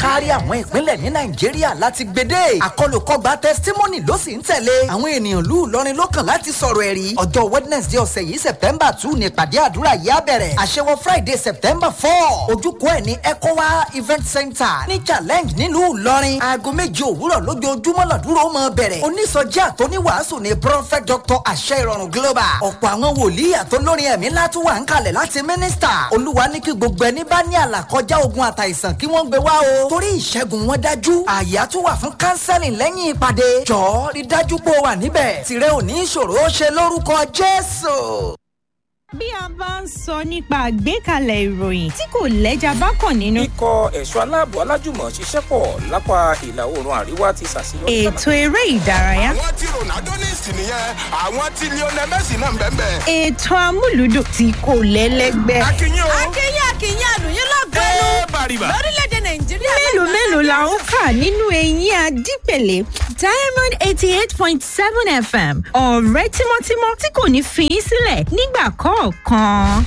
kárí àwọn ìpínlẹ̀ ní nàìjíríà láti gbédè àkọlùkọgbà testimony ló sì ń tẹ̀lé àwọn ènìyàn lù lọrin lọ́kàn láti sọ̀rọ̀ ẹ̀rí ọjọ́ wednesday ọ̀sẹ̀ yìí september two ní ìpàdé àdúrà yìí á bẹ̀rẹ̀ àṣewọ friday september four ojúkọ ẹ̀ ní ecowa event center ní challenge nílùú ìlọrin aago méje òwúrọ̀ lójoojúmọ́ lọ́dúró mọ́ bẹ̀rẹ̀ onísọjí àtọ́níwàásù ní prophet dr àṣẹ ìrọ̀rùn global ọ̀pọ̀ àwọn wòlíì àtọ́lórin ẹ̀mí látúwà ń kalẹ̀ láti mínísítà olúwa ní kí gbogbo ẹni bá ní àlàkọjá ogun àtàìsàn kí wọ́n gbé wá o torí ìṣẹ́gun wọn dájú àyà tún wà fún counseling lẹ́yìn ìpàdé jọ̀ọ́ rí dájú pé o wà níbẹ̀ tìrẹ ò ní ìṣòro ó ṣe lórúkọ jésù. bí a bá ń sọ nípa àgbékalẹ̀ ìròyìn tí kò lẹ́jà bá kàn nínú. ikọ̀ ẹ̀ṣọ́ aláàbò alájùmọ̀ ṣiṣẹ́ pọ̀ lápá ìlà oòrùn àríwá ti ṣàṣeyọrí. ètò eré ìdárayá. àwọn tí ronaldo ní ìsìn nìyẹn àwọn tí lionel messi náà ń bẹ́ẹ̀ bẹ́ẹ̀. ètò amúlùdùn tí kò lẹ́lẹ́gbẹ́. akínyìn o. akínyìn akínyìn àlùyìn lọ́gọ́nù ẹ bàrìbà. lórílẹ̀‐èdè nàìjíríà. mélòó mélòó la ń kà nínú eyín adípèlé diamond eighty eight point seven fm ọ̀rẹ́ tímọ́tímọ́ tí kò ní fi í sílẹ̀ nígbà kọ̀ọ̀kan.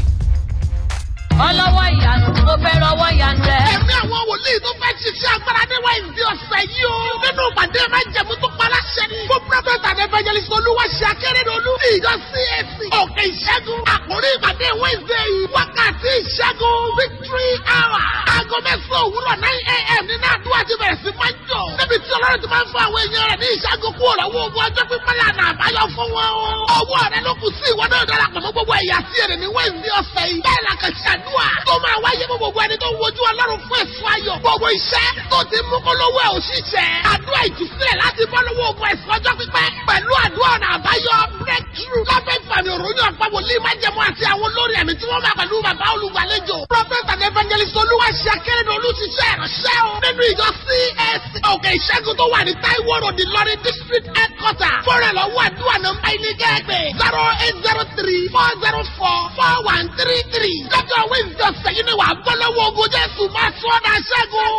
ọlọ́wọ́ ìyanu mo fẹ́ rọwọ́ ìyanu rẹ. ẹ̀mí àwọn wòlíì tó fẹ́ ṣiṣẹ́ agbára ní wáìsì ọ̀sẹ̀ yìí o. nínú ìpàdé máa ń jẹ̀mú tó pa láṣẹ ni. fún prọfẹ̀tà and evangelist olúwa ṣe akérèdọ́lù. ìjọ cac òkè ìṣẹ́gun. àkórí ìpàdé wáìsì yìí. wákàtí ìṣẹ́gun victory hour. aago mẹ́sàn-án òwúrọ̀ nine a.m. nínú àdúrà ti bẹ̀rẹ̀ sí máa ń jọ. níbi tí ọlọ́run ti máa ń fún àwọn èèyàn rẹ̀ ní ìṣẹ́gun kú ọ̀rọ̀ owó ogun ọjọ́ pípẹ́ lànà àbáyọ fún wọn o. ọwọ́ rẹ ló kù sí ìwọ náà darapọ̀ mọ́ gbogbo ẹ̀yà sí èrè ní wáìsì ọ̀sẹ̀ yìí. bẹ́ẹ̀ la kàn ṣàdúrà tó máa wáyé fún gbogbo ẹni tó ń wojú ọlọ́run fún ẹ̀sùn ayọ̀. gbogbo iṣẹ́ tó ti mú kólówó ẹ̀ òṣìṣẹ́. àdúrà ìtúsílẹ̀ láti bọ́ lọ́wọ́ ogun ẹ̀sùn ọjọ́ pípẹ́. pẹ̀lú àdúrà ọ̀nà àbáyọ breakthrough. lábẹ́ ìfàmì òròyìn ọ̀pá wòlíì májẹ̀mú àti àwọn olórí ẹ̀mí tí wọ́n máa pẹ̀lú bàbá olùgbàlejò. prophet and evangelist olúwa ṣe akérèdọ́lù ti ṣe ìránṣẹ́ o. nínú ìjọ csc òkè ìṣẹ́gun tó wà ní taiwo road ìlọrin district headquarter. fọ́nrán lọ́wọ́ àdúrà nọ́mbà ilé kẹ́gbẹ́ zero eight zero three four zero four four one three three. lọ́jọ́ wednesday ọ̀sẹ̀ yìí ni wà á bọ́ lọ́wọ́ ogun jésù máa tún ọ̀nà ṣẹ́gun.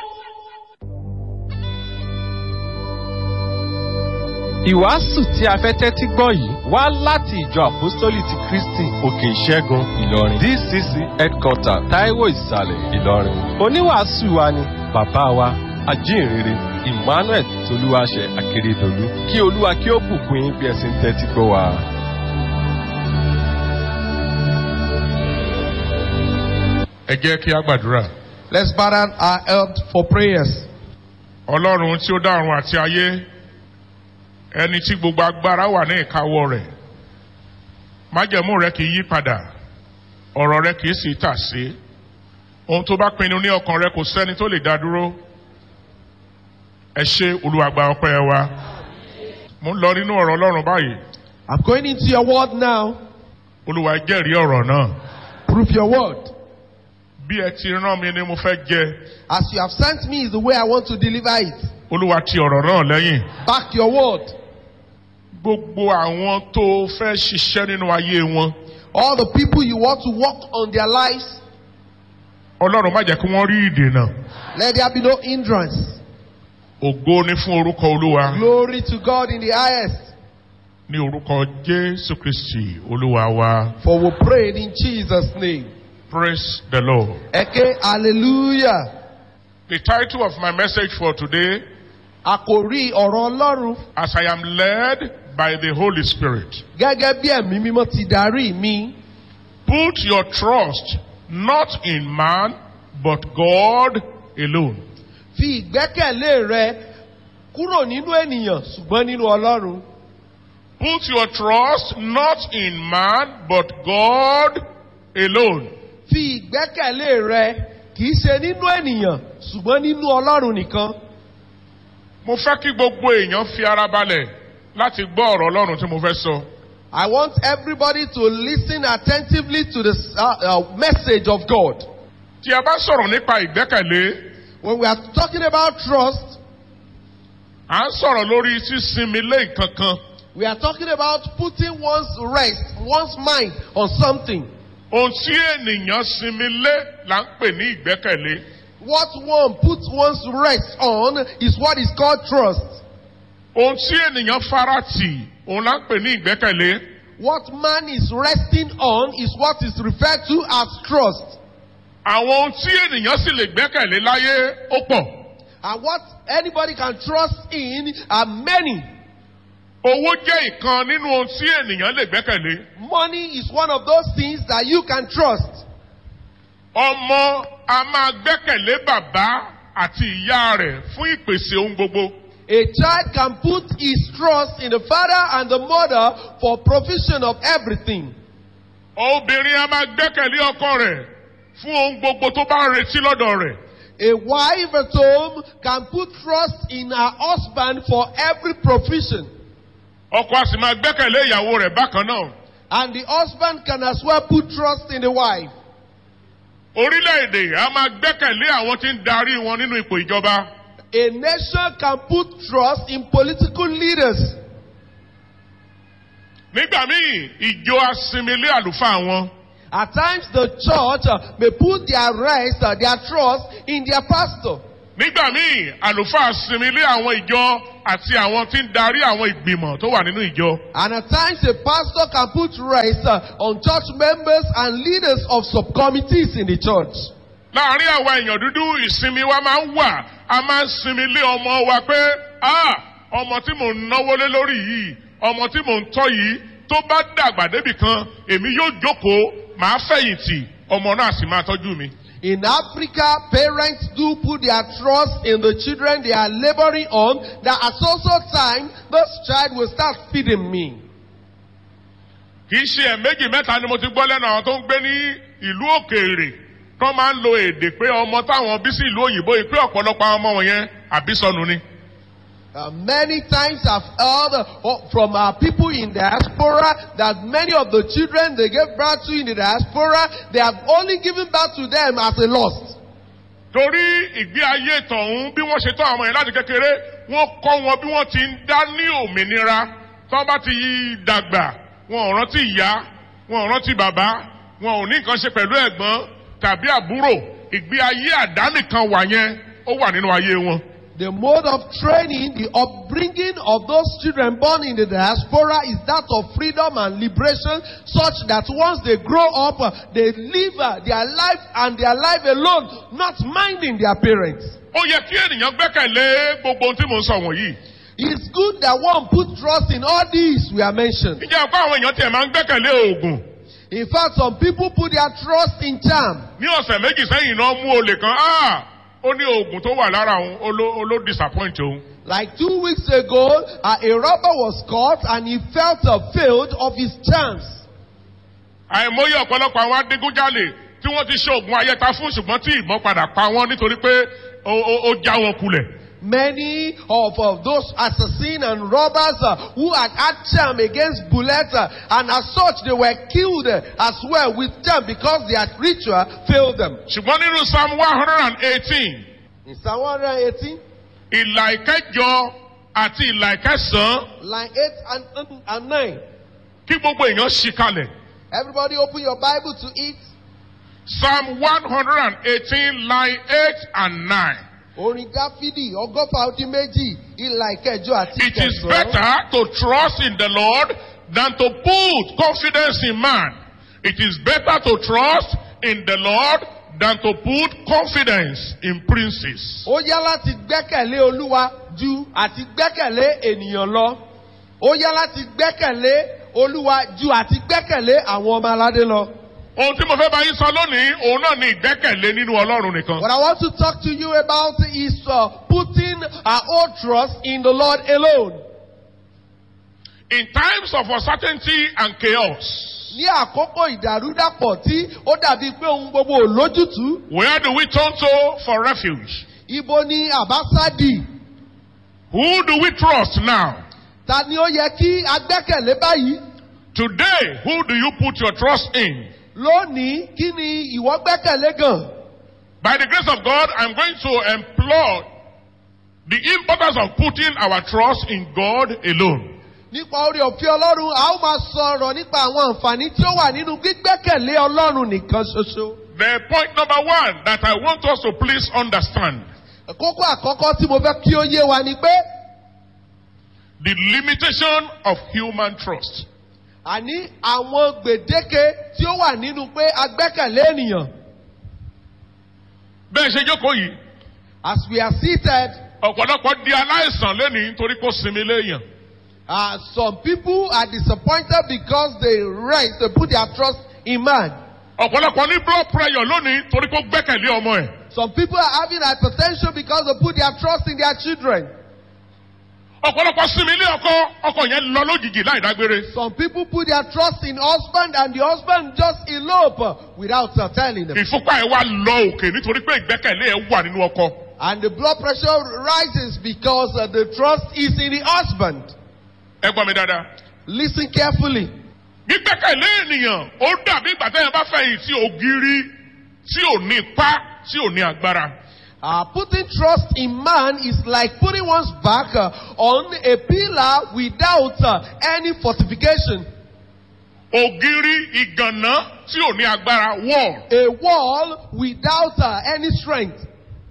ìwàásù tí a fẹ́ tẹ́tí gbọ́ yìí wá láti ìjọ àpọ́sítólì ti kristi òkè ìṣẹ́gun ìlọrin dcc headquarter taiwo ìsàlẹ̀ ìlọrin oníwàásù wa ni bàbá wa ajínrere emmanuel tolúwaṣẹ akérèdọlù kí olúwa kí ó bùkún yín bí ẹ sì ń tẹ́tí gbọ́ wa. ẹ jẹ́ kí a gbàdúrà. Let's bow down our head for prayers. ọlọ́run tí ó dá ọ̀run àti ayé ẹni tí gbogbo agbára wà ní ìkáwọ́ rẹ̀ májẹ̀mú rẹ kì í yí padà ọ̀rọ̀ rẹ kì í sì tà sí ohun tó bá pinnu ní ọkàn rẹ kò sẹ́ni tó lè dá dúró ẹ ṣe olùwàgbà ọpẹ́ wa mo ń lọ nínú ọ̀rọ̀ ọlọ́run báyìí I'm going into your word now. olùwà jẹ́rìí ọ̀rọ̀ náà Prove your word. bí ẹ ti rán mi ni mo fẹ́ jẹ As you have sent me is the way I want to deliver it. olùwà ti ọ̀rọ̀ náà lẹ́yìn Back your word. gbogbo àwọn tó fẹ́ ṣiṣẹ́ nínú ayé wọn All the people you want to work on their lives, ọlọ́run má jẹ́ kí wọ́n rí ìdènà let there be no hindrance. ògo ní fún orúkọ olúwa Glory to God in the highest. ní orúkọ jésù kristi olúwa wa For we prayed in Jesus' name. praise the lord. Eke hallelujah. the title of my message for today Àkòrí ọ̀rọ̀ Ọlọ́run as i am led by the holy spirit gẹ́gẹ́ bí ẹ̀mí mímọ́ ti darí mi. put your trust not in man but god alone. Fi ìgbẹ́kẹ̀lé rẹ kúrò nínú ènìyàn ṣùgbọ́n nínú Ọlọ́run. Put your trust not in man but God alone. Fi ìgbẹ́kẹ̀lé rẹ kì í ṣe nínú ènìyàn ṣùgbọ́n nínú Ọlọ́run nìkan. Mo fẹ́ kí gbogbo èèyàn fi ara balẹ̀ láti gbọ́ ọ̀rọ̀ Ọlọ́run tí mo fẹ́ sọ. I want everybody to listen attentively to the uh, uh, message of God. Tí a bá sọ̀rọ̀ nípa ìgbẹ́kẹ̀lé, When we are talking about trust, à ń sọ̀rọ̀ lórí sísinmi lé nǹkan kan. we are talking about putting one's rest, one's mind on something. Ohun tí ènìyàn sinmi lé là ń pè ní ìgbẹ́kẹ̀lé. What one puts one's rest on is what is called trust. Ohun tí ènìyàn faratì òun là ń pè ní ìgbẹ́kẹ̀lé. What man is resting on is what is referred to as trust. àwọn ohun tí ènìyàn sì lè gbẹ́kẹ̀lé láyé ó pọ̀. And what anybody can trust in are many. owó jẹ́ ìkan nínú ohun tí ènìyàn lè gbẹ́kẹ̀lé. Money is one of those things that you can trust. ọmọ a máa gbẹ́kẹ̀lé bàbá àti ìyá rẹ̀ fún ìpèsè ohun gbogbo. A child can put his trust in the father and the mother for provision of everything. obìnrin a máa gbẹ́kẹ̀lé ọkọ rẹ̀ fún ohun gbogbo tó bá ń retí lọ́dọ̀ rẹ̀. A wife at home can put trust in her husband for every provision. ọkọ a sì máa gbẹ́kẹ̀lé ìyàwó rẹ̀ bákan náà. And the husband can as well put trust in the wife. orílẹ̀-èdè a máa gbẹ́kẹ̀lé àwọn tí ń darí wọn nínú ipò ìjọba. A nation can put trust in political leaders. nígbà míì ìjọ asinmilé àlùfáà wọn. At times the church uh, may put their rest, uh, their trust in their pastor. nígbà míì àlùfáà sinmilé àwọn ìjọ àti àwọn tí ń darí àwọn ìgbìmọ̀ tó wà nínú ìjọ. And at times a pastor can put rest uh, on church members and leaders of subcommittees in the church. láàárín àwa èèyàn dúdú ìsinmi wa máa ń wà a máa ń sinmi lé ọmọ wa pé ah ọmọ tí mò ń náwó lé lórí yìí ọmọ tí mò ń tọ́ yìí tó bá dàgbà débì kan èmi yóò jókòó màá fẹ̀yìntì ọmọ náà sì máa tọ́jú mi. In Africa, parents do put their trust in the children they are laboring on, that at so so time, this child will start feeding me. kì í ṣe ẹ̀méjì mẹ́ta ni mo ti gbọ́ lẹ́nu àwọn tó ń gbé ní ìlú òkèèrè tó máa ń lo èdè pé ọmọ táwọn bí sí ìlú òyìnbó yìí pé ọ̀pọ̀lọpọ̀ àwọn ọmọ wọn yẹn àbísọ̀nù ni. Uh, many times I've heard uh, from our people in diaspora that many of the children they gave birth to in the diaspora, they have only given birth to them as a lost. torí ìgbé ayé tọ̀hún bí wọ́n ṣe tọ́ àwọn yẹn láti kékeré wọ́n kọ́ wọn bí wọ́n ti ń dá ní òmìnira tó bá ti dàgbà wọn ò rántí ìyá wọn ò rántí bàbá wọn ò ní nǹkan ṣe pẹ̀lú ẹ̀gbọ́n tàbí àbúrò ìgbé ayé àdánìkan wà yẹn ó wà nínú ayé wọn. The mode of training, the upbringing of those children born in the diaspora is that of freedom and liberation, such that once they grow up, uh, they live uh, their life and their life alone, not minding their parents. ó yẹ kí ènìyàn gbẹ́kẹ̀lé gbogbo ohun tí mò ń sọ wọ̀nyí. It's good that one put trust in all these we are mentioned. ìjẹ́ ọ̀pọ̀ àwọn èèyàn tiẹ̀ máa ń gbẹ́kẹ̀lé oògùn. In fact, some people put their trust in charm. ní ọ̀sẹ̀ méjì sẹ́yìn náà mú olè kan ah ó ní oògùn tó wà lára òun ó ló ó ló disappoint òun. Like two weeks ago, uh, a robber was caught and he felt uh, failed of his chance. àìmọye ọ̀pọ̀lọpọ̀ àwọn adigunjalè tí wọ́n ti ṣe oògùn ayẹta fún ṣùgbọ́n tí ìbọn padà pa wọ́n nítorí pé ó ó ó já wọn kulẹ̀. Many of, of those assassins and robbers uh, who had had charm against bullets uh, and as such they were killed uh, as well with charm because their ritual failed them. ṣùgbọ́n nínú psalm one hundred and eighteen In Psalm 118, ìlà ìkẹjọ àti ìlà ìkẹsàn-án line 8 and, and, and 9. kí gbogbo èèyàn ṣì kalẹ̀. Everybody open your Bible to it. psalm one hundred and eighteen line eight and nine. Orin Dáfídì ọgọ́fà ọdún méjì ìlà ìkẹjọ àti It is ìkẹsàn-án. better to trust in the Lord than to put confidence in man. It is better to trust in the Lord than to put confidence in princes. Ó yá láti gbẹ́kẹ̀lé Olúwa ju àti gbẹ́kẹ̀lé ènìyàn lọ. Ó yá láti gbẹ́kẹ̀lé Olúwa ju àti gbẹ́kẹ̀lé àwọn ọmọ aládé lọ. Ohun tí mo fẹ́ bá yín sọ lónìí, òun náà ni ìgbẹ́kẹ̀lé nínú Ọlọ́run nìkan. What I want to talk to you about is uh, putting our own trust in the Lord alone. In times of uncertainty and chaos, Ní àkókò ìdàrúdàpọ̀ tí ó dàbí pé ohun gbogbo ò lójútùú, where do we turn to for refuge? ibo ni àbásádì? Who do we trust now? Ta ni ó yẹ kí a gbẹ́kẹ̀lé báyìí? Today, who do you put your trust in? Lónìí, kí ni ìwọ gbẹ́kẹ̀lé gan? By the grace of God, I'm going to employ the importance of putting our trust in God alone. Nípa orí òfin Ọlọ́run, a ó máa sọ̀rọ̀ nípa àwọn àǹfààní tí ó wà nínú gbígbẹ́kẹ̀lé Ọlọ́run nìkan ṣoṣo. The point number one that I want us to please understand Kókó àkọ́kọ́ tí mo fẹ́ kí ó yé wa ni pé the limitation of human trust. àní àwọn gbèdéke tí ó wà nínú pé a gbẹ́kẹ̀lé ènìyàn. bẹ́ẹ̀ ṣe jókòó yìí As we are seated, ọ̀pọ̀lọpọ̀ di aláìsàn lónìí nítorí kó sinmi léèyàn. uh, some people are disappointed because they rest, they put their trust in man. ọ̀pọ̀lọpọ̀ ní blood pressure lónìí torí kó gbẹ́kẹ̀lé ọmọ ẹ̀. Some people are having hypertension because they put their trust in their children. ọ̀pọ̀lọpọ̀ sinmi ilé ọkọ ọkọ yẹn lọ lójijì láì dágbére. Some people put their trust in husband and the husband just elope uh, without uh, telling them. ìfúnpá ẹ̀ wá lọ òkè nítorí pé ìgbẹ́kẹ̀lé ẹ̀ wà nínú ọkọ. And the blood pressure rises because uh, the trust is in the husband. ẹ gbọ́ mi dáadáa. Listen carefully. gbígbẹ́kẹ̀lé ènìyàn ó dàbí ìgbà tẹ́yìn bá fẹ̀yìn tí ògiri tí ò ní ipá tí ò ní agbára. Uh, putting trust in man is like putting one's back uh, on a pillar without uh, any fortification. ògiri ìgànná tí ò ní agbára wall A wall without uh, any strength.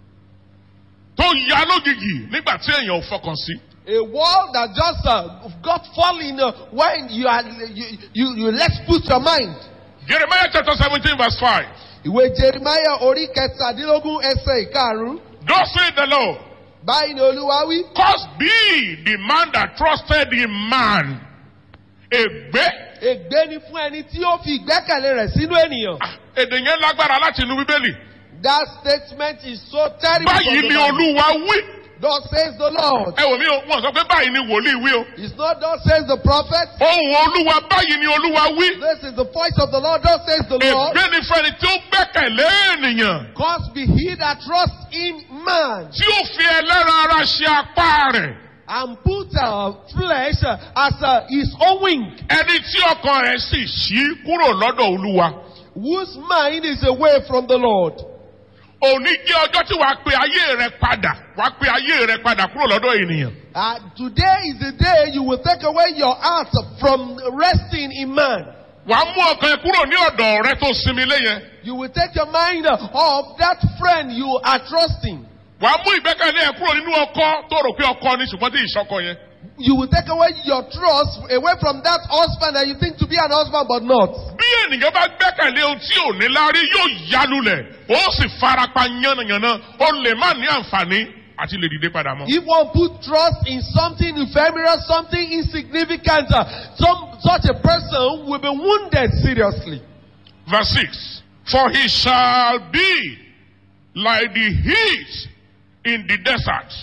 tó ya lójijì nígbà tí èèyàn ò fọkàn sí. A wall that just uh, got falling uh, when you are you, you, you let's put your mind. jeremiah chapter seventeen verse five. Ìwé Jeremiah orí kẹtàdínlógún ẹsẹ̀ ìkarùn-ún. thus say the lord Báyìí ni Olúwa wí. cause be the man that trusted in man. ègbé Ègbé ni fún ẹni tí ó fi ìgbẹ́kẹ̀lé rẹ̀ sínú ènìyàn. Ah, èdè yẹn lágbára láti inú bíbélì. That statement is so terrible. from báyìí the ni Bible. olúwa wí. Thus says the Lord. ẹ wò mí o wọn sọ pé báyìí ni wòlíì wí o. It's not thus says the prophet. ohun olúwa báyìí ni olúwa wí. This is the voice of the Lord. Thus says the Lord. ègbé ni fẹ́ni tí ó gbẹ́kẹ̀lé ènìyàn. Cause be he that trusts in man tí ó fi ẹlẹ́ran ara ṣe apá rẹ̀. and put uh, flesh uh, as uh, his own wing, ẹni tí ọkàn rẹ̀ sì ṣí kúrò lọ́dọ̀ olúwa. whose mind is away from the Lord. òní jẹ́ ọjọ́ tí wàá pe ayé rẹ padà wàá pe ayé rẹ padà kúrò lọ́dọ̀ ènìyàn. Uh, today is the day you will take away your heart from resting in man. wàá mú ọkàn ẹ kúrò ní ọ̀dọ̀ rẹ tó sinmi lé yẹn. You will take your mind off that friend you are trusting. wàá mú ìgbẹ́kẹ̀lé ẹ kúrò nínú ọkọ tó rò pé ọkọ ni ṣùgbọ́n tí ìṣọkọ yẹn. You will take away your trust away from that husband that you think to be an husband but not. bí ènìyàn bá gbẹ́kẹ̀lé ohun tí ò ní lárí yóò yálulẹ̀ ó sì farapa yánnayànna ó lè má ní àǹfààní àti lè dìde padà mọ́. If one put trust in something ephemeral, something insignificant, uh, some, such a person will be wounded seriously. verse six for he shall be like the heat in the desert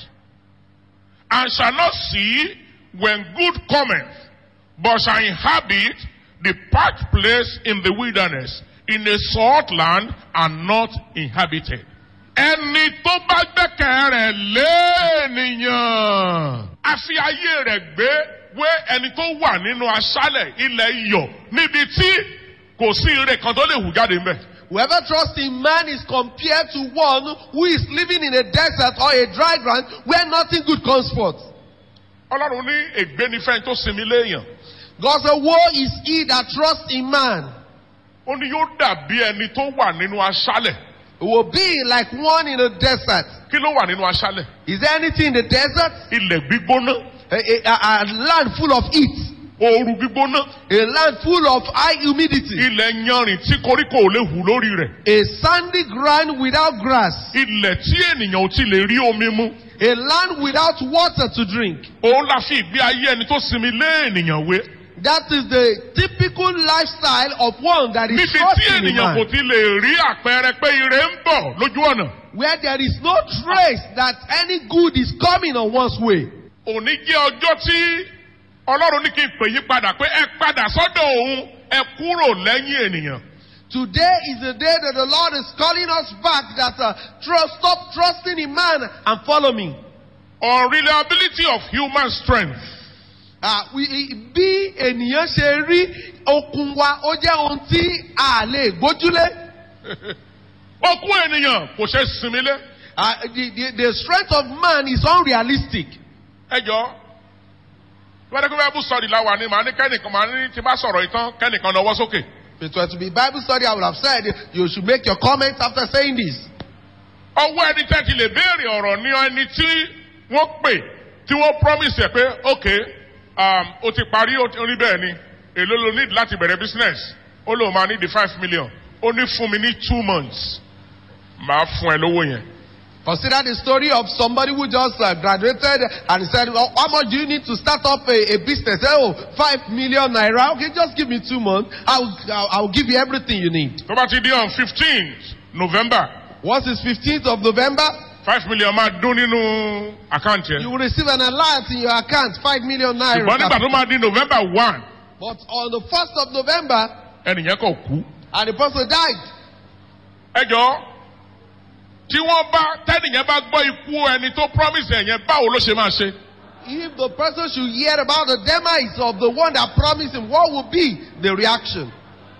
and shall not see when good cometh but shall inhabit the parched place in the wilderness in a salt land and not inhabited. ẹni tó bá gbẹ́kẹ̀ rẹ̀ léènìyàn a fi ayé rẹ̀ gbé wé ẹni tó wà nínú aṣálẹ̀ ilẹ̀ iyọ̀ níbi tí kò sí ire kan tó lè hù jáde ńbẹ̀. Whoever trusts in man is compared to one who is living in a desert or a dry ground where nothing good comes forth. ọlọ́run ní ègbénifẹ́ tó sinmi léèyàn God said, Woe is he that trusts in man. ó ní yóò dàbí ẹni tó wà nínú aṣálẹ̀ It will be like one in a desert. kí ló wà nínú aṣálẹ̀ Is there anything in the desert? ilẹ̀ gbígbóná A, a, a- a land full of heat. ooru gbígbóná A land full of high humidity. ilẹ̀ yanrìn tí koríko ò lè hù lórí rẹ̀ A sandy ground without grass. ilẹ̀ tí ènìyàn ò ti lè rí omi mu A land without water to drink. òun la fi ìgbé ayé ẹni tó sinmi lé ènìyàn wé That is the typical lifestyle of one that is níbi tí trusting in ènìyàn kò man. ti lè rí àpẹẹrẹ pé ire ń bọ̀ lójú ọ̀nà Where there is no trace that any good is coming on one's way. òní jẹ́ ọjọ́ tí ọlọ́run ní kí n pè yín padà pé ẹ padà sọ́dọ̀ òun ẹ kúrò lẹ́yìn ènìyàn. Today is the day that the Lord is calling us back that uh, trust, stop trusting in man and follow me. unreliability of human strength. Ah, we- bí ènìyàn ṣe rí okun wa ó jẹ́ ohun tí a lè gbójúlé. okun ènìyàn kò ṣe sinmi lé. Ah, the, the, the strength of man is unrealistic. ẹ jọ wẹ́n kí wọ́n bú sọ̀rọ̀ ìlàwà ni màá ní kẹ́nìkan màá ní tí bá sọ̀rọ̀ ìtàn kẹ́nìkan náwó sókè. If it were to be Bible study, I would have said you should make your comments after saying this. ọwọ́ ẹni tẹ́ ti lè béèrè ọ̀rọ̀ ní ẹni tí wọ́n pè tí wọ́n promise ẹ̀ pé ok um, o ti parí o ti- o ní bẹ́ẹ̀ ni èló ló need láti bẹ̀rẹ̀ business ó lóun máa ní the five million ó ní fún mi ní two months màá fún ẹ lówó yẹn. Consider the story of somebody who just uh, graduated and he said, well, How much do you need to start up a, a business? Oh, five million naira. Okay, just give me two months. I'll, I'll, I'll give you everything you need. tó bá ti di on fifteenth november Once it's 15th of November, five million máa dún nínú àkáǹtì you ẹ. will receive an alert in your account, five million naira. ṣùgbọ́n nígbà tó máa di november one But on the 1st of November, ẹnìyẹn kò kú. and the person died. ẹ jọ tí wọ́n bá tẹ́nìyẹn bá gbọ́ ikú ẹni tó promise ẹ̀ yẹn báwo ló ṣe máa ṣe. If the person should hear about the demise of the one that promised him, what would be the reaction?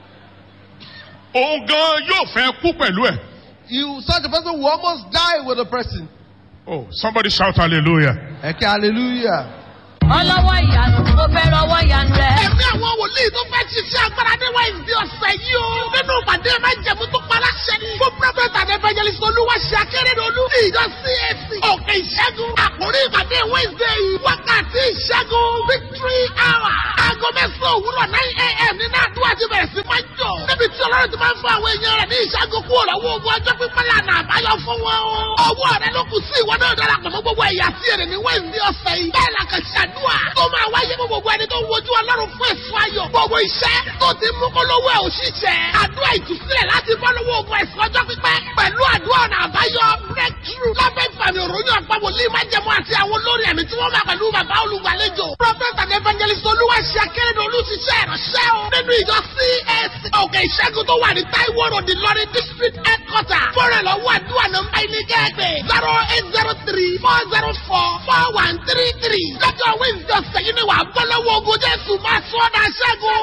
òun gan yóò fẹ́ kú pẹ̀lú ẹ̀. You, such a person will almost die with the person. oh somebody shout hallelujah. Okay, hallelujah. ọlọ́wọ́ ìyanu mo fẹ́ rọwọ́ ìyanu rẹ. ẹ̀mí àwọn wòlíì tó fẹ́ ṣiṣẹ́ agbára ní wẹ́ẹ̀sì ọ̀sẹ̀ yìí o. nínú ìpàdé máa ń jẹ̀mú tó para ṣẹ ni. fún prophet and evangelist olúwa ṣe akérèdọ́lù. ìjọ cac òkè ìṣẹ́gun. àkórí ìpàdé wednesday yìí. wákàtí ìṣẹ́gun victory hour. aago mẹ́sàn-án òwúrọ̀ nine a.m. nínú àdúrà ti bẹ̀rẹ̀ sí máa ń jọ. níbi tí ọlọ́run ti máa ń fún àwọn èèyàn rẹ̀ ní ìṣẹ́gun kúrò lọ́wọ́ ogun ọjọ́ pípẹ́ lànà àbáyọ fún wọn o. ọwọ́ rẹ ló kù sí ìwọ náà darapọ̀ mọ́ gbogbo ẹ̀yà tí èrè ní wednesday ọ̀sẹ̀ yìí. bẹ́ẹ̀ la kàn ṣàdúrà tó máa wáyé fún gbogbo ẹni tó ń wojú ọlọ́run fún èso ayọ̀. gbogbo iṣẹ́ tó ti mú kó lówó ẹ̀ òṣìṣẹ́. àdúrà ìtúsílẹ̀ láti bọ́ lọ́wọ́ ogun ẹ̀sìn ọjọ́ pípẹ́. pẹ̀lú àdúrà ọ̀nà àbáyọ breakthrough. lábẹ́ ìfàmì òròyìn ọ̀pá wòlíì májẹ̀mú àti àwọn olórí ẹ̀mí tí wọ́n máa pẹ̀lú bàbá olùgbàlejò. prophet and evangelist olúwa ṣe akérèdọ́ olùṣiṣẹ́ ìránṣẹ́ o. nínú ìjọ cac òkè ìṣẹ́gun tó wà ní taiwo road ìlọrin district headquarter. fọ́nrán lọ́wọ́ àdúrà nọ́mbà ilé gẹ́gẹ́ zero eight zero three four zero four four one three three. lọ́jọ́ wednesday ọ̀sẹ̀ yìí ni wàá bọ́ lọ́wọ́ ogun jésù máa sọ ọ́ dà ṣẹ́gun.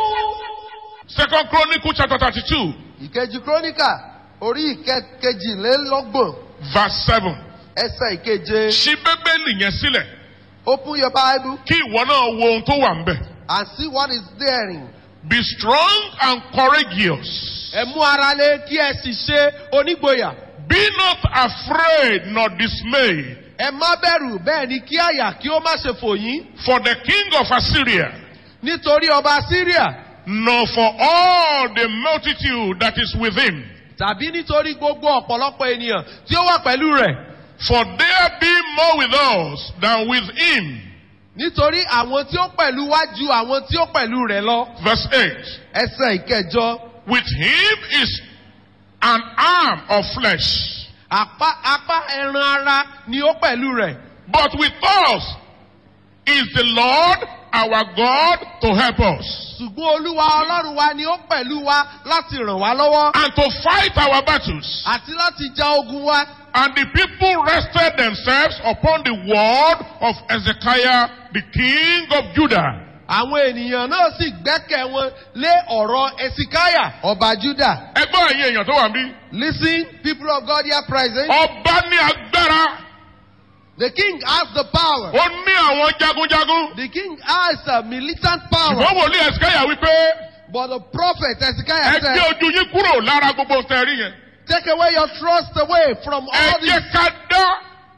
second chronicle chapter thirty-two Ìkejì Kíróníkà orí ìkejìlélọ́gbọ̀n verse seven. ẹsẹ̀ ìkeje. ṣí bíbélì yẹn sílẹ̀ Open your Bible kí ìwọ náà wo ohun tó wà ń bẹ̀. and see what is therein. be strong and courageous. Ẹ mú ara lé kí ẹ sì ṣe onígboyà. be not afraid nor dismayed Ẹ má bẹ̀rù bẹ́ẹ̀ ni kí àyà kí ó má ṣe fò yín. for the king of assyria Nítorí ọba Syria nor for all the multitude that is with him. tàbí nítorí gbogbo ọ̀pọ̀lọpọ̀ ènìyàn tí ó wà pẹ̀lú rẹ̀. for there be more with us than with him. Nítorí àwọn tí ó pẹ̀lú wá ju àwọn tí ó pẹ̀lú rẹ̀ lọ. verse eight. Ẹsẹ̀ ìkẹjọ. with him is an arm of flesh. Apá apá ẹran ara ni ó pẹ̀lú rẹ̀. But with us is the Lord our God to help us Ṣùgbọ́n Olúwa Ọlọ́run wa ni ó pẹ̀lú wa láti ràn wá lọ́wọ́. and to fight our battles. Àti láti ja ogun wa. And the people rested themselves upon the word of Ezekiah, the king of Judah. Àwọn ènìyàn náà sì gbẹ́kẹ̀ wọn lé ọ̀rọ̀ Ẹsikáyà. Ọba Júdà. Ẹgbọ́n ẹ̀yin èèyàn tó wà níbí. Listen, people of God here present. Ọba ní agbára. The king has the power. Ó ní àwọn jagunjagun. The king has a militant power. Ṣùgbọ́n wòlíì Ezekiah wípé But the prophet ẹ Ezekiah gbé said, ojú yín kúrò lára gbogbo tẹ̀rí yẹn. Take away your trust away from Ẹ all jẹ́ this. ká dá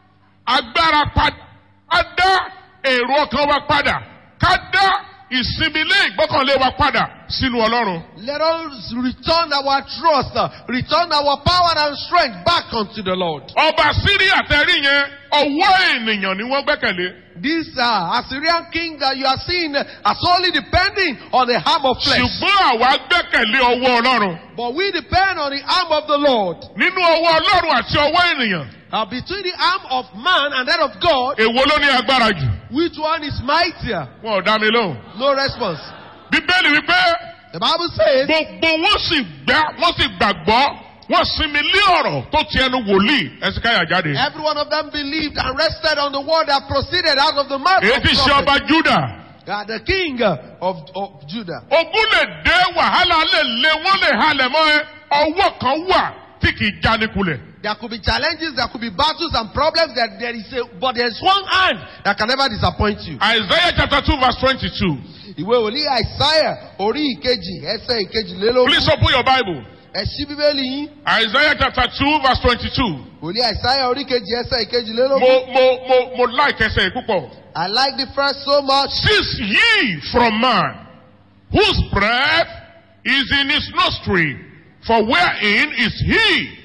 agbára padà. Ká dá èrò ọkàn wa padà. Ká dá ìsinmi lé ìgbọ́kànlé wa padà sínú Ọlọ́run. Let us return our trust, uh, return our power and strength back unto the Lord. Ọba Síríà tẹ̀rí yẹn, ọwọ́ ènìyàn ni wọ́n gbẹ́kẹ̀lé. This uh, Assyrian king that you are seeing uh, are solely depending on the arm of flesh. Ṣùgbọ́n àwa gbẹ́kẹ̀lé ọwọ́ Ọlọ́run. But we depend on the arm of the Lord. Nínú ọwọ́ Ọlọ́run àti ọwọ́ ènìyàn, Uh, between the arm of man and that of God, èwo ló ní agbára jù? which one is mightier? Wọn ò dá mi lóhùn. No response. Bíbélì wípé The Bible says, gbogbo wọn sì gbá wọn sì gbàgbọ́ wọn sinmi lé ọ̀rọ̀ tó ti ẹnu wòlíì Ẹsikáyà jáde. every one of them believed and rested on the word that proceeded out of the mouth Èyí of ti ṣe prophet. ọba Júdà. Uh, the king uh, of, of Judah. Ogun lè dé wàhálà lè lé wọ́n lè halẹ̀ mọ́ ẹ. Ọwọ́ kan wà tí kì í jánikulẹ̀. There could be challenges, there could be battles and problems. That there is a, but there's one hand that can never disappoint you. Isaiah chapter two verse twenty-two. Ìwé wòlíì Àìsáyà orí ìkejì ẹsẹ̀ ìkejìlélógún. Please open your Bible. Ẹ ṣí bíbélì yín. Isaiah chapter two verse twenty-two. Wòlíì Àìsáyà orí ìkejì ẹsẹ̀ Mo ìkejìlélógún. mo mo mo like ẹsẹ̀ yìí púpọ̀. I like the first so much. Cease ye from man, whose breath is in his nostril, for wherein is he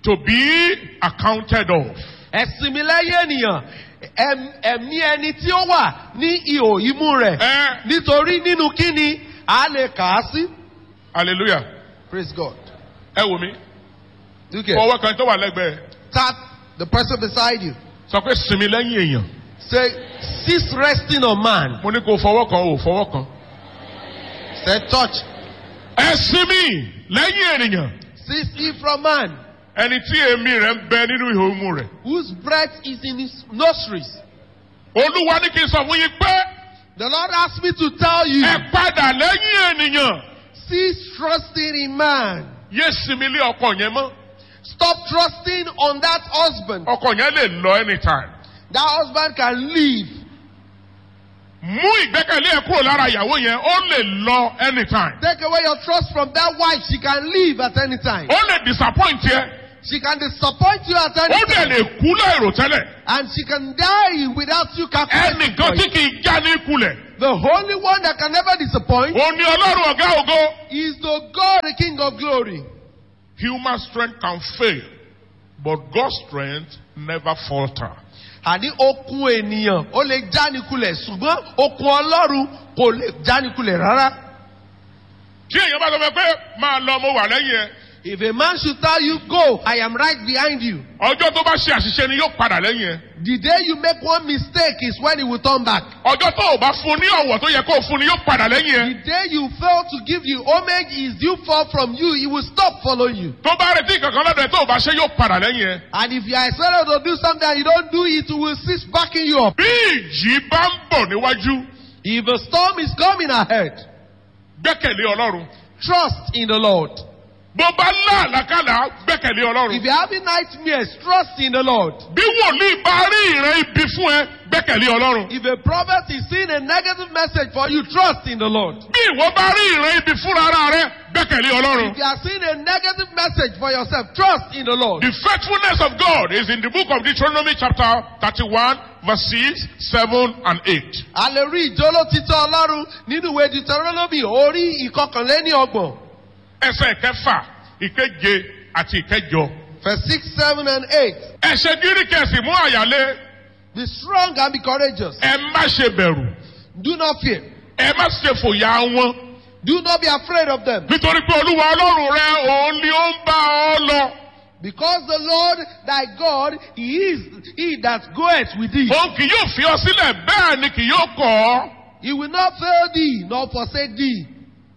to be accounted of. ẹ̀sìn mi lẹ́yìn ènìyàn ẹm- ẹ̀mí ẹni tí ó wà ní ihò imú rẹ̀ Eh. nítorí nínú kíni a lè kà á sí. hallelujah praise God. ẹ wò mí Okay. fọwọ́ kan tó wà lẹ́gbẹ̀ẹ́ tap the person beside you. sọ pé sinmi lẹ́yìn èèyàn say cease resting on man. mo ní kó fọwọ́ kan ò fọwọ́ kan. say touch. ẹ sinmi lẹ́yìn ènìyàn cease ye from man. ẹni tí èémí rẹ̀ ń bẹ nínú ihò imú rẹ̀. whose breath is in his nostrils. olúwa ní kí n sọ fún yín pé the lord asked me to tell you. ẹ padà lẹ́yìn ènìyàn cease trusting in man. yé sinmi lé ọkọ yẹn mọ́ stop trusting on that husband. ọkọ yẹn lè lọ anytime. that husband can leave. mú ìgbẹ́kẹ̀lé ẹ̀ kúrò lára ìyàwó yẹn ó lè lọ anytime. Take away your trust from that wife. She can leave at any time. ó lè disappoint yẹ She can disappoint you at any ó dẹ̀ time. lè kú láìrò tẹ́lẹ̀. And she can die without you calculating. ẹnìkan for tí it. kì í já ní kulẹ̀. The only one that can never disappoint ó ní ọlọ́run ọ̀gá ògo. is the God, the King of glory. human strength can fail but God's strength never falter. Àní okun ènìyàn ó lè jánikulẹ̀ ṣùgbọ́n okun ọlọ́run kò lè jánikulẹ̀ rárá. tí èèyàn bá sọ fún ẹ pé máa lọ mo wà lẹ́yìn ẹ If a man should tell you, go, I am right behind you. ọjọ́ tó bá ṣe àṣìṣe ni yóò padà lẹ́yìn ẹ. The day you make one mistake is when he will turn back. ọjọ́ tó o bá fún ní ọ̀wọ̀ tó yẹ kó o fún ni yóò padà lẹ́yìn ẹ. The day you fail to give you homage is due fall from you, he will stop following you. tó bá retí kankan lọ́dọ̀ ẹ tó o bá ṣe yóò padà lẹ́yìn ẹ. And if you are expected to do something and you don't do it, he will cease backing you up. bí ìjì bá ń bọ̀ níwájú If a storm is coming ahead, gbẹ́kẹ̀lé ọlọ́run. trust in the Lord. bó bá láàlákàlà gbẹ́kẹ̀lé If ọlọ́run. you're having nightmares, trust in the Lord. bí wòlíì bá rí ìran ibi fún ẹ gbẹ́kẹ̀lé ọlọ́run. If a prophet is seeing a negative message for you, trust in the Lord. bí ìwọ bá rí ìran ibi fúnra ara rẹ gbẹ́kẹ̀lé ọlọ́run. If you are seeing a negative message for yourself, trust in the Lord. The faithfulness of God is in the book of Deuteronomy chapter 31 verse 6, 7 and 8. A lè rí ìjóló títọ́ Ọlọ́run nínú ìwé Deuteronomy orí ìkọkànléní ọgbọ̀n. Ẹsẹ̀ ìkẹfà, ìkeje àti ìkẹjọ. Verse six, seven and eight. Ẹ̀ṣẹ̀ gírí kẹsì mú àyálé. Be strong and be courageous. Ẹ má ṣe bẹ̀rù. Do not fear. Ẹ má ṣe fòyà wọn. Do not be afraid of them. Nítorí pé Olúwa Ọlọ́run rẹ òun ni ó ń bá ọ lọ. Because the Lord thy God, He is He that goeth with thee. Òun kì yóò fi ọ sílẹ̀ bẹ́ẹ̀ ni kì yóò kọ̀ ọ́. He will not fail thee, nor forsake thee.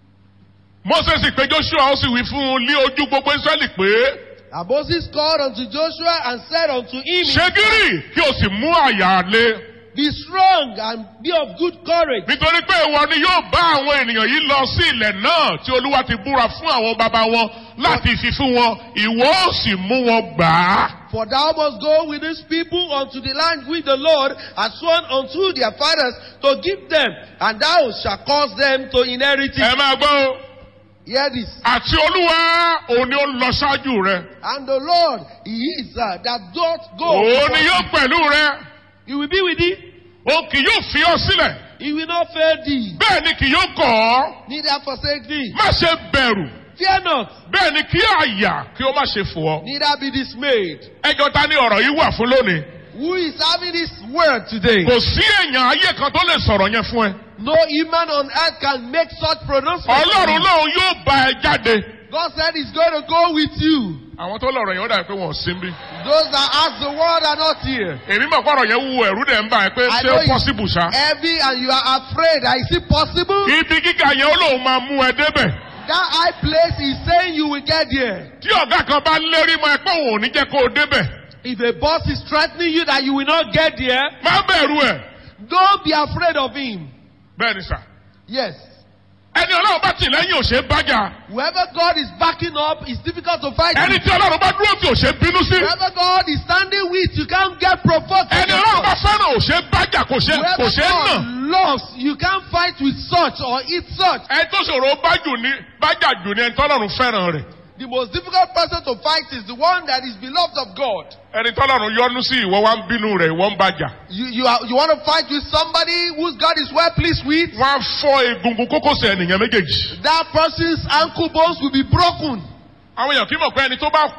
Moses pé Joshua ó sì wí fún un ní ojú gbogbo Ísírẹ́lì pé And Moses called unto Joshua and said unto him, ṣe gírì kí o sì mú àyálé. Be strong and be of good courage. nítorí pé ìwọ ni yóò bá àwọn ènìyàn yìí lọ sí ilẹ̀ náà tí olúwa ti búra fún àwọn bàbá wọn láti fi fún wọn ìwọ ó sì mú wọn gbà á. For thou must go with these people unto the land which the Lord has sworn unto their fathers to give them, and thou shalt cause them to inherit ẹ it. máa gbọ́ o. Hear this. àti olúwa òun ni ó lọ ṣáájú rẹ. And the Lord, He is uh, that doth go. òun ni before yóò thee. pẹ̀lú rẹ. He will be with thee. òun kì yóò fi ọ sílẹ̀. He will not fail thee, bẹ́ẹ̀ ni kì yóò kọ̀ ọ́. neither forsake thee. má ṣe bẹ̀rù. Fear not, bẹ́ẹ̀ ni kí àyà kí ó má ṣe fò ọ́. neither be dismayed. ẹjọ́ ta ni ọ̀rọ̀ yìí wà fún lónìí. Who is having this word today? kò sí èèyàn ayé kan tó lè sọ̀rọ̀ yẹn fún ẹ. No human on earth can make such pronouncement. ọlọ́run náà yóò bá ẹ jáde. God said He's going to go with you. àwọn tó lọ̀rọ̀ yẹn ó dàbí pé wọ́n ò sí bí. Those that ask the word are not here. èmi mọ̀ kọ́rọ̀ yẹn wúwo ẹ̀rú dẹ̀ ń bà ẹ́ pé I ṣé know ó it's pọ́sibù ṣá. heavy and you are afraid. Is it possible? ibi gíga yẹn ó lóun máa mú ẹ débẹ̀. That high place is saying you will get there. tí ọ̀gá kan bá lérí mọ́ ẹ pé òun ò ní jẹ́ kó o débẹ̀. If a boss is threatening you that you will not get there, má bẹ̀rù ẹ̀. don't be afraid of him. bẹ́ẹ̀ ni sà. Yes. ẹni ọlọ́run bá tì lẹ́yìn ò ṣe é bájà. Whoever God is backing up is difficult to fight. ẹni with. tí ọlọ́run bá dúró tí ò ṣe é bínú sí. Whoever God is standing with, you can't get provoked. ẹni ọlọ́run bá fẹ́ràn ò ṣe é bájà kò ṣe kò Whoever ṣe é nà. God loves, you can't fight with such or eat such. ẹni tó ṣòro bájù ní bájà jù ní ẹni tọ́lọ́run fẹ́ràn rẹ̀. The most difficult person to fight is the one that is beloved of God. ẹni tọ́lọ́run yọ́nú sí ìwọ wá ń bínú rẹ̀ ìwọ ń bájà. You, you, are, you want to fight with somebody whose God is well pleased with? wọ́n á fọ́ egungun kókósẹ̀ ènìyàn méjèèjì. That person's ankle bones will be broken. àwọn èèyàn kì í mọ̀ pé ẹni tó bá kú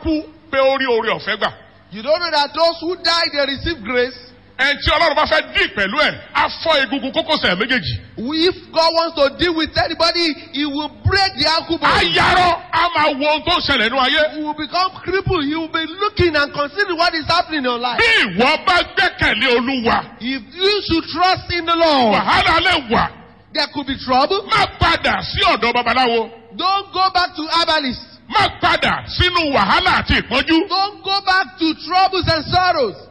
pé ó rí oore ọ̀fẹ́ gbà. You don't know that those who die, they receive grace. ẹni tí ọlọ́run bá fẹ́ dì pẹ̀lú ẹ̀ á fọ́ egungun kókósẹ̀ méjèèjì. If God wants to deal with anybody, He will break the ankle á bone. yarọ́ á máa wo ohun tó ń ṣẹlẹ̀ nínú ayé. He will become crippled. He will be looking and considering what is happening in your life. bí ìwọ bá gbẹ́kẹ̀lé olúwa If you should trust in the Lord, wàhálà lè wà there could be trouble. má padà sí ọ̀dọ̀ babaláwo Don't go back to herbalists. má padà sínú wàhálà àti ìpọ́njú. Don't go back to troubles and sorrows.